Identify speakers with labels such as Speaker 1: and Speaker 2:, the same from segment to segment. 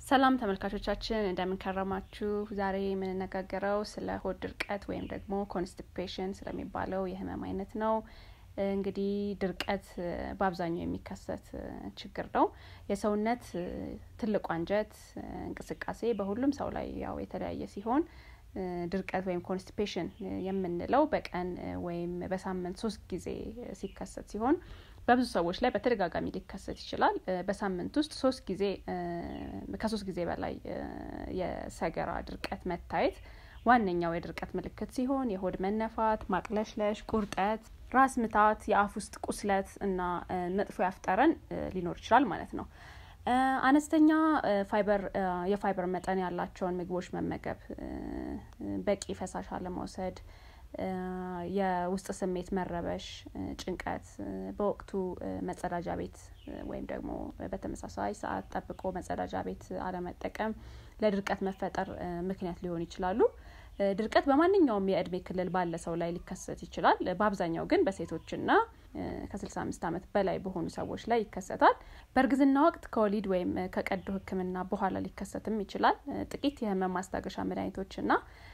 Speaker 1: ሰላም ተመልካቾቻችን እንደምንከረማችሁ። ዛሬ የምንነጋገረው ስለ ሆድ ድርቀት ወይም ደግሞ ኮንስቲፔሽን ስለሚባለው የህመም አይነት ነው። እንግዲህ ድርቀት በአብዛኛው የሚከሰት ችግር ነው። የሰውነት ትልቁ አንጀት እንቅስቃሴ በሁሉም ሰው ላይ ያው የተለያየ ሲሆን ድርቀት ወይም ኮንስቲፔሽን የምንለው በቀን ወይም በሳምንት ሶስት ጊዜ ሲከሰት ሲሆን በብዙ ሰዎች ላይ በተደጋጋሚ ሊከሰት ይችላል። በሳምንት ውስጥ ሶስት ጊዜ ከሶስት ጊዜ በላይ የሰገራ ድርቀት መታየት ዋነኛው የድርቀት ምልክት ሲሆን የሆድ መነፋት፣ ማቅለሽለሽ፣ ቁርጠት፣ ራስ ምታት፣ የአፍ ውስጥ ቁስለት እና መጥፎ ያፍጠረን ሊኖር ይችላል ማለት ነው። አነስተኛ ፋይበር የፋይበር መጠን ያላቸውን ምግቦች መመገብ፣ በቂ ፈሳሽ አለመውሰድ፣ የውስጥ ስሜት መረበሽ፣ ጭንቀት፣ በወቅቱ መጸዳጃ ቤት ወይም ደግሞ በተመሳሳይ ሰዓት ጠብቆ መጸዳጃ ቤት አለመጠቀም ለድርቀት መፈጠር ምክንያት ሊሆኑ ይችላሉ። ድርቀት በማንኛውም የእድሜ ክልል ባለ ሰው ላይ ሊከሰት ይችላል። በአብዛኛው ግን በሴቶችና ከስልሳ አምስት ዓመት በላይ በሆኑ ሰዎች ላይ ይከሰታል። በእርግዝና ወቅት ከወሊድ ወይም ከቀዶ ሕክምና በኋላ ሊከሰትም ይችላል። ጥቂት የህመም ማስታገሻ መድኃኒቶችና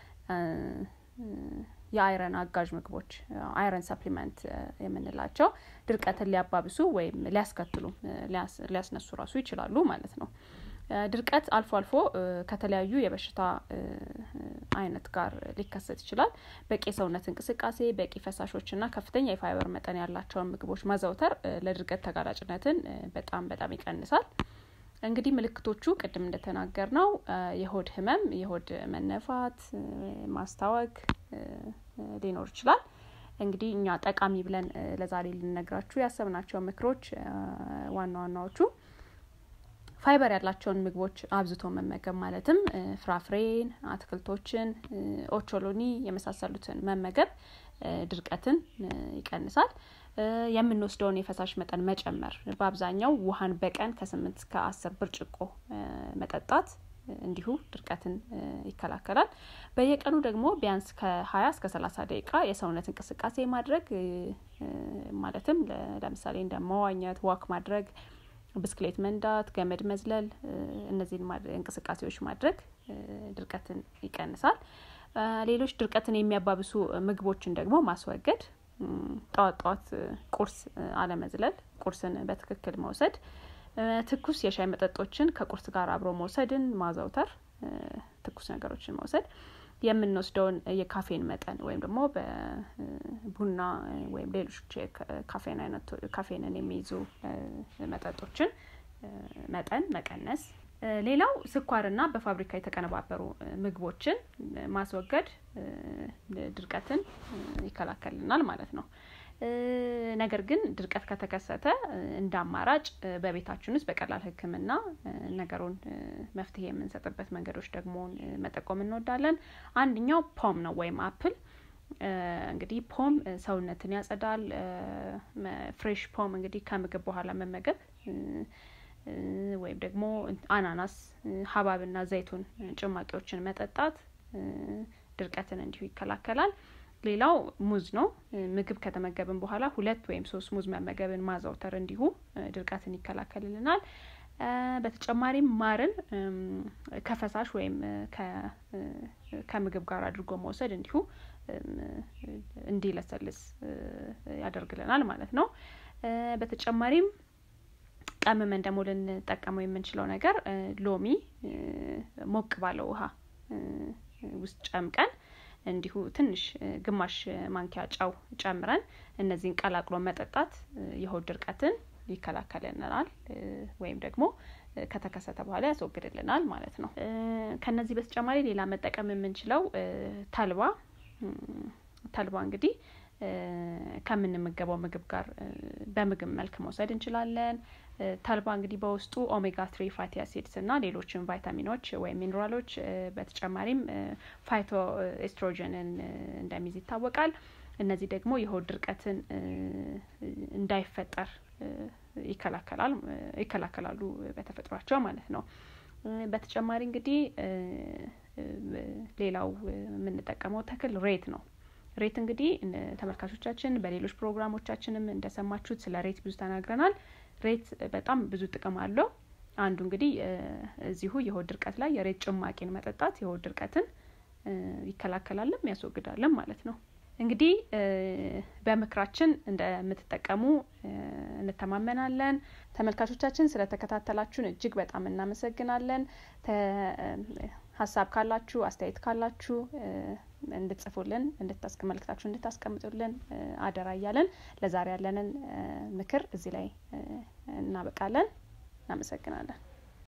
Speaker 1: የአይረን አጋዥ ምግቦች አይረን ሰፕሊመንት የምንላቸው ድርቀትን ሊያባብሱ ወይም ሊያስከትሉ ሊያስነሱ ራሱ ይችላሉ ማለት ነው። ድርቀት አልፎ አልፎ ከተለያዩ የበሽታ አይነት ጋር ሊከሰት ይችላል። በቂ የሰውነት እንቅስቃሴ፣ በቂ ፈሳሾችና ከፍተኛ የፋይበር መጠን ያላቸውን ምግቦች ማዘውተር ለድርቀት ተጋላጭነትን በጣም በጣም ይቀንሳል። እንግዲህ ምልክቶቹ ቅድም እንደተናገር ነው የሆድ ህመም፣ የሆድ መነፋት፣ ማስታወክ ሊኖር ይችላል። እንግዲህ እኛ ጠቃሚ ብለን ለዛሬ ልንነግራችሁ ያሰብናቸው ምክሮች ዋና ዋናዎቹ ፋይበር ያላቸውን ምግቦች አብዝቶ መመገብ ማለትም ፍራፍሬን፣ አትክልቶችን፣ ኦቾሎኒ የመሳሰሉትን መመገብ ድርቀትን ይቀንሳል። የምንወስደውን የፈሳሽ መጠን መጨመር፣ በአብዛኛው ውሃን በቀን ከስምንት እስከ አስር ብርጭቆ መጠጣት እንዲሁ ድርቀትን ይከላከላል። በየቀኑ ደግሞ ቢያንስ ከሀያ እስከ ሰላሳ ደቂቃ የሰውነት እንቅስቃሴ ማድረግ ማለትም ለምሳሌ እንደ መዋኘት፣ ዋክ ማድረግ ብስክሌት መንዳት፣ ገመድ መዝለል፣ እነዚህን እንቅስቃሴዎች ማድረግ ድርቀትን ይቀንሳል። ሌሎች ድርቀትን የሚያባብሱ ምግቦችን ደግሞ ማስወገድ፣ ጠዋት ጠዋት ቁርስ አለመዝለል፣ ቁርስን በትክክል መውሰድ፣ ትኩስ የሻይ መጠጦችን ከቁርስ ጋር አብሮ መውሰድን ማዘውተር፣ ትኩስ ነገሮችን መውሰድ የምንወስደውን የካፌን መጠን ወይም ደግሞ በቡና ወይም ሌሎች ካፌን አይነት ካፌንን የሚይዙ መጠጦችን መጠን መቀነስ። ሌላው ስኳርና በፋብሪካ የተቀነባበሩ ምግቦችን ማስወገድ ድርቀትን ይከላከልናል ማለት ነው። ነገር ግን ድርቀት ከተከሰተ እንደ አማራጭ በቤታችን ውስጥ በቀላል ሕክምና ነገሩን መፍትሄ የምንሰጥበት መንገዶች ደግሞ መጠቆም እንወዳለን። አንደኛው ፖም ነው ወይም አፕል። እንግዲህ ፖም ሰውነትን ያጸዳል። ፍሬሽ ፖም እንግዲህ ከምግብ በኋላ መመገብ ወይም ደግሞ አናናስ፣ ሀባብና ዘይቱን ጭማቂዎችን መጠጣት ድርቀትን እንዲሁ ይከላከላል። ሌላው ሙዝ ነው። ምግብ ከተመገብን በኋላ ሁለት ወይም ሶስት ሙዝ መመገብን ማዘውተር እንዲሁ ድርቀትን ይከላከልልናል። በተጨማሪም ማርን ከፈሳሽ ወይም ከምግብ ጋር አድርጎ መውሰድ እንዲሁ እንዲለሰልስ ያደርግልናል ማለት ነው። በተጨማሪም ቀምመን ደግሞ ልንጠቀመው የምንችለው ነገር ሎሚ ሞቅ ባለው ውሃ ውስጥ ጨምቀን እንዲሁ ትንሽ ግማሽ ማንኪያ ጨው ጨምረን እነዚህን ቀላቅሎ መጠጣት የሆድ ድርቀትን ይከላከልልናል ወይም ደግሞ ከተከሰተ በኋላ ያስወግድልናል ማለት ነው። ከነዚህ በተጨማሪ ሌላ መጠቀም የምንችለው ተልባ ተልባ እንግዲህ ከምንመገበው ምግብ ጋር በምግብ መልክ መውሰድ እንችላለን። ተልባ እንግዲህ በውስጡ ኦሜጋ ትሪ ፋቲ አሲድስ እና ሌሎችን ቫይታሚኖች ወይም ሚኔራሎች በተጨማሪም ፋይቶ ኤስትሮጅንን እንደሚይዝ ይታወቃል። እነዚህ ደግሞ የሆድ ድርቀትን እንዳይፈጠር ይከላከላል ይከላከላሉ በተፈጥሯቸው ማለት ነው። በተጨማሪ እንግዲህ ሌላው የምንጠቀመው ተክል ሬት ነው። ሬት እንግዲህ ተመልካቾቻችን በሌሎች ፕሮግራሞቻችንም እንደሰማችሁት ስለ ሬት ብዙ ተናግረናል። ሬት በጣም ብዙ ጥቅም አለው። አንዱ እንግዲህ እዚሁ የሆድ ድርቀት ላይ የሬት ጭማቂን መጠጣት የሆድ ድርቀትን ይከላከላልም ያስወግዳልም ማለት ነው። እንግዲህ በምክራችን እንደምትጠቀሙ እንተማመናለን። ተመልካቾቻችን ስለተከታተላችሁን እጅግ በጣም እናመሰግናለን። ሀሳብ ካላችሁ አስተያየት ካላችሁ እንድትጽፉልን መልእክታችሁ እንድታስቀምጡልን አደራ እያለን ለዛሬ ያለንን ምክር እዚህ ላይ እናበቃለን። እናመሰግናለን።